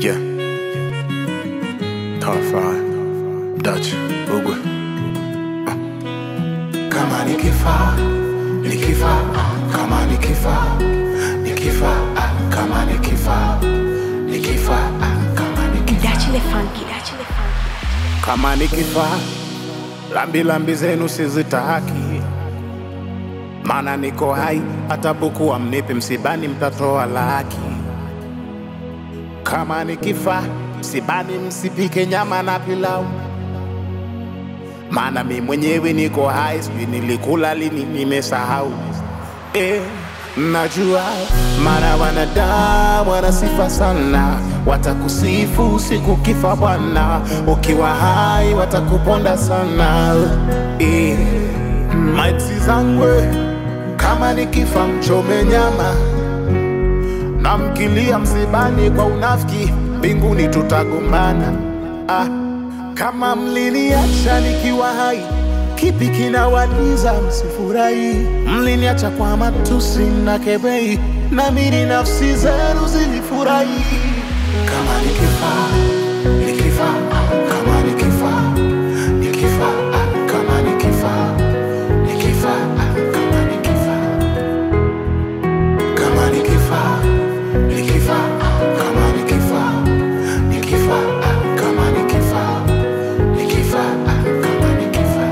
Yeah. Top five. Dutch. Ugwe. kama nikifa nikifa kama nikifa nikifa ah, kama nikifa nikifa ah, kama nikifa Dachile funky, dachile funky. Kama nikifa, lambi lambi zenu sizitaki, maana niko hai, hata buku wa mnipi msibani mtatoa laki. Kama nikifa, msibani msipike nyama na pilau, maana mi mwenyewe niko hai, sijui nilikula lini, nimesahau eh. Najua mara wanadamu wana sifa sana, watakusifu siku kifa Bwana, ukiwa hai watakuponda sana eh. Maiti zangu kama nikifa mchome nyama na mkilia msibani kwa unafiki, mbinguni tutagombana. Ah, kama mliniacha nikiwa hai, kipi kinawaliza msifurahi? Mliniacha kwa matusi na kebei, namini nafsi zenu zilifurahi. kama nikifa nikifa ah, kama nikifa nikifa ah, kama nikifa nikifa ah, kama nikifa kama nikifa nikifa ah, kama nikifa nikifa ah, kama nikifa nikifa ah, kama nikifa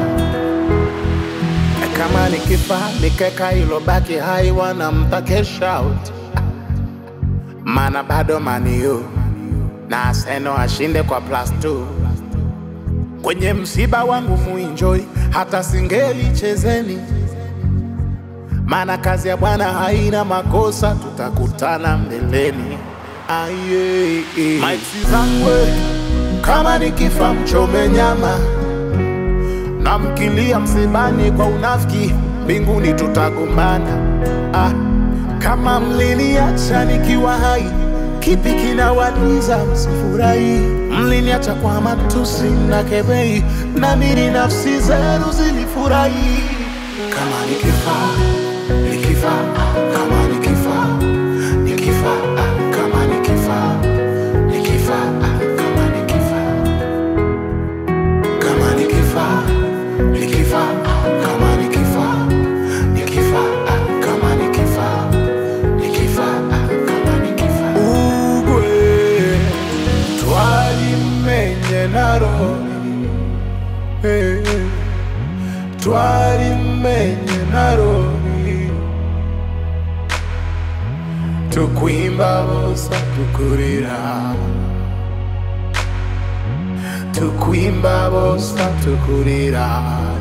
Kama nikifa nikeka ilobaki hai, wanamtake shout, mana bado maniu na Arsenal ashinde kwa plus two. Kwenye msiba wangu muenjoy, hata singeli chezeni, maana kazi ya Bwana haina makosa, tutakutana mbeleni. Aye, maiti zangu kama nikifa mchome nyama na mkilia msibani kwa unafiki, mbinguni tutagombana. Ah, kama mliniacha nikiwa hai, kipi kinawaliza msifurahi? Mliniacha kwa matusi na kebei, namini nafsi zenu zilifurahi. kama nikifa nikifa ah, kama nikifa nikifa ah, kama nikifa nikifa ah, kama nikifa kama nikifa nikifa ah, kama nikifa nikifa ah, kama nikifa nikifa ah, kama nikifa Ugwe twalimenye narori hey, twalimenye narori tukwimba bosa tukurira tukwimba bosa tukurira